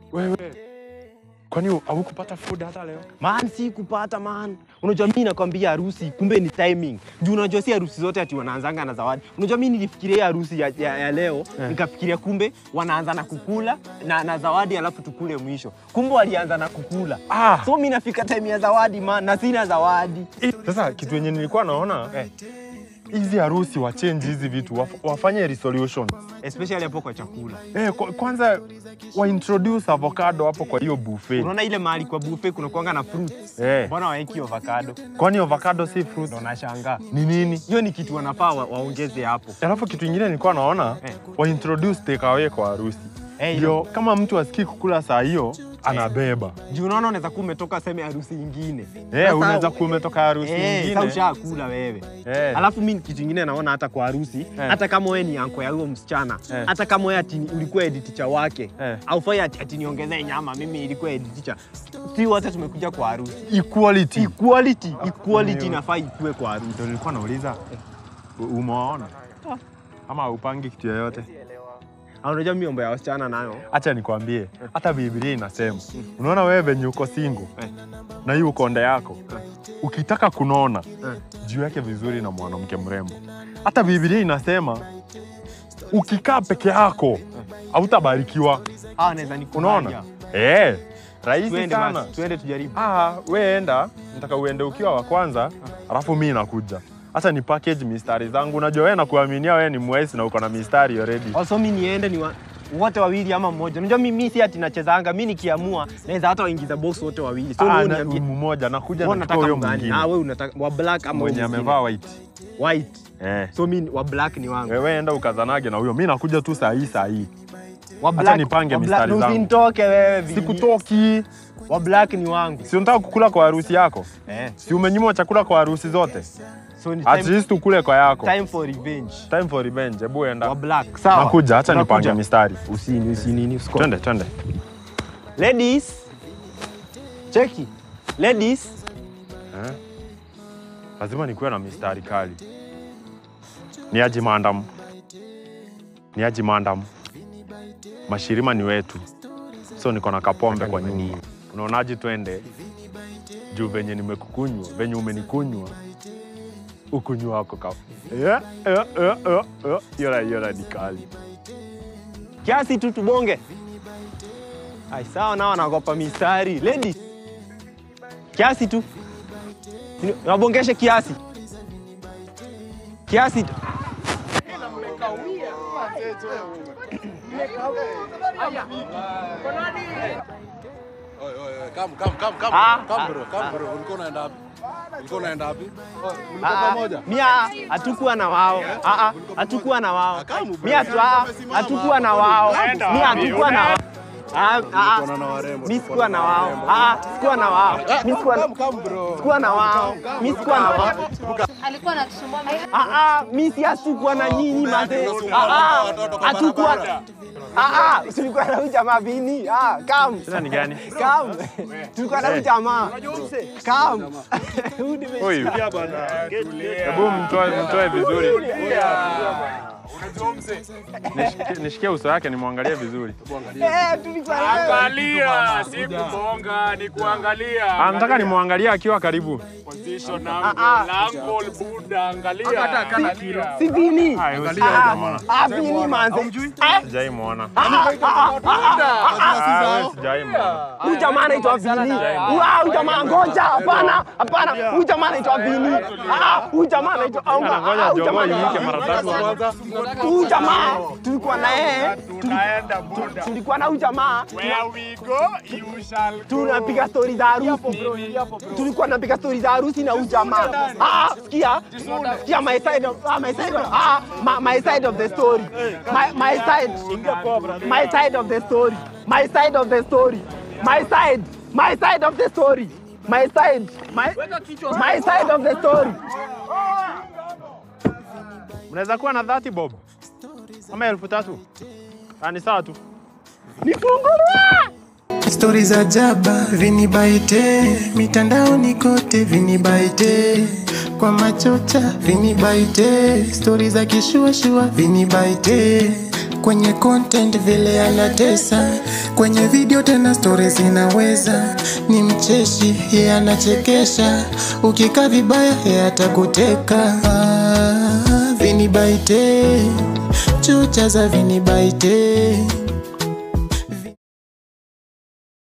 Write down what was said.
Wewe kwani haukupata food hata leo? Man, si kupata man. Unajua mimi nakwambia harusi, kumbe ni timing. Juu unajua si harusi zote ati wanaanzanga na zawadi. Unajua mimi nilifikiria harusi ya, ya, ya leo nikafikiria kumbe wanaanza na kukula na, na zawadi alafu tukule mwisho. Kumbe walianza na kukula. Ah. So mimi nafika time ya zawadi man, na sina zawadi. Sasa kitu yenye nilikuwa naona hizi harusi wa change hizi vitu waf, wafanye resolution Especially hapo kwa chakula. eh, kwa- kwanza wa introduce avocado hapo kwa hiyo buffet Unaona ile mahali kwa buffet kuna kuanga na fruits. eh, Mbona waeki avocado? kwani avocado si fruit Ndo nashangaa. ni nini? Hiyo ni kitu wanafaa wa, waongeze hapo. Alafu kitu ingine nilikuwa naona Eh. wa introduce takeaway kwa harusi Eh, ndio kama mtu asikii kukula saa hiyo anabeba Juu unaona unaweza kuwa umetoka seme harusi ingine. eh, Sasa- unaweza kuwa umetoka harusi Eh, sasa nyingine ushakula wewe. eh. Alafu mi kitu ingine naona hata kwa harusi hata kama wewe ni anko ya huyo msichana Eh. hata kama wewe ati ulikuwa head teacher wake Eh. aufai ati, ati niongezee nyama mimi ilikuwa head teacher. Si wote tumekuja kwa harusi. equality Equality, equality Ndio. inafaa ikuwe kwa harusi. ndio nilikuwa nauliza u- umewaona ama upangi kitu yoyote Ah, Unajua mimi mambo ya wasichana nayo Acha nikwambie, hata Biblia inasema, unaona wewe venye uko single Eh. na hii ukonde yako, ukitaka kunona Eh. juu yake vizuri na mwanamke mrembo. Hata Biblia inasema ukikaa peke yako hautabarikiwa. ah, naweza nikubalia. Unaona? Eh, rahisi Tuende sana. basi, tuende tujaribu. Ah, we enda, nataka uende ukiwa wa kwanza, alafu mi nakuja. Acha ni package mistari zangu. Unajua wewe nakuaminia wewe ni mwesi na uko na mistari already. Also mi niende ni wa, wote wawili ama mmoja. Unajua mimi si ati nachezanga, mi nikiamua naweza hata waingiza box wote wawili. So Ah, wewe na- uniambie mmoja nakuja wewe na unataka huyo mgani? mwingine Ah, wewe unataka wa black ama mwenye huyo mwingine? amevaa white. white. Eh. So mi wa black ni wangu. Wewe enda ukazanage na huyo, mi nakuja tu saa hii saa hii. Wa Acha nipange wa mistari zangu. Usinitoke wewe vili. Sikutoki, Wa black ni wangu. si unataka kukula kwa harusi yako? Eh. Si umenyimwa chakula kwa harusi zote? So ni At time, least ukule kwa yako. time for revenge. Time for revenge. Hebu Wa enda. black. Sawa. Nakuja, acha Nakuja. nipange mistari. Usini usinini usiko. Twende, twende. Ladies. Cheki. Ladies. Eh? Lazima nikuwe na mistari kali. Ni aji maandamu. Ni aji maandamu. Mashirima ni wetu. So niko na kapombe kwa nyumba. Unaonaje twende? Juu venye nimekukunywa, venye umenikunywa. Ukunywa wako ka. Yeah, yeah, yeah, yeah, yeah. Yora, yora ni kali. Kiasi tu tubonge. Ai sawa nao wanaogopa mistari. Ladies. Kiasi tu. Ni- Wabongeshe kiasi. Kiasi tu. Oi, oi, oi, come, come, come, come, Ah, come ah, bro, come bro. Ulikuwa unaenda wapi? Ulikuwa unaenda wapi? Oh, Mlikuwa Ah, pamoja? Mia hatukuwa na wao. Ah, ah, hatukuwa na wao. Kamu, bro. Mia tu ah, hatukuwa na wao. Mia hatukuwa na wao. Ah, ah, Tulikuwa na warembo, mi tulikuwa sikuwa na na wao. warembo. Ah, sikuwa na wao. Mi sikuwa na Come, come bro. sikuwa na wao. Mi sikuwa na wao. alikuwa anatusumbua Ah, ah, mi si hatukuwa na nyinyi mazee. Ah, ah, hatukuwa Ah, ah, tulikuwa na huyu jamaa Vini. Ah, come. Tena ni gani? Come. Tulikuwa na huyu jamaa. Come. Huyu nime- Huyu. Hebu mtoe mtoe vizuri. Nishikie- Nishikie uso wake nimwangalie vizuri. Eh, tulikuwa na Angalia, si kubonga, ni kuangalia. Ah, nataka nimwangalie akiwa karibu. Position Ah, ah. angle, angle, Buddha, angalia. Angalia. Si Vini. Ah, huyo Ah, sijaimwona. ah, Vini manze. Ah, Sijaimwona. ah, ah, ah, ah. Ah, wewe sijaimwona. Huyu jamaa anaitwa Vini. Ah, Huyu jamaa ngoja, hapana, hapana. Huyu jamaa anaitwa Vini. Ah, huyu jamaa anaitwa au Ana ah, ngoja huyu jogoo jamaa iwike mara tatu kwanza. huyu jamaa tulikuwa na yeye, Tunaenda Buddha. tulikuwa na huyu jamaa Where we go, you shall go. tunapiga stori za harusi. Tulikuwa tunapiga stori za harusi na huyu jamaa. Ah, sikia, sikia my side of ah, my side of ah, my, my side of the story. My my side. My side of the story. My side of the story. My side. My side of the story. My side. My my side of the story. Mnaweza kuwa na 30 bob ama elfu tatu? Ah, ni sawa tu. Nifungulie. Stori za jaba vinibaite mitandaoni kote vinibaite kwa machocha vinibaite stori za kishuashua vinibaite kwenye content vile anatesa kwenye video tena stories zinaweza ni mcheshi ye anachekesha ukikaa vibaya ye atakuteka ah, vinibaite chocha za vinibaite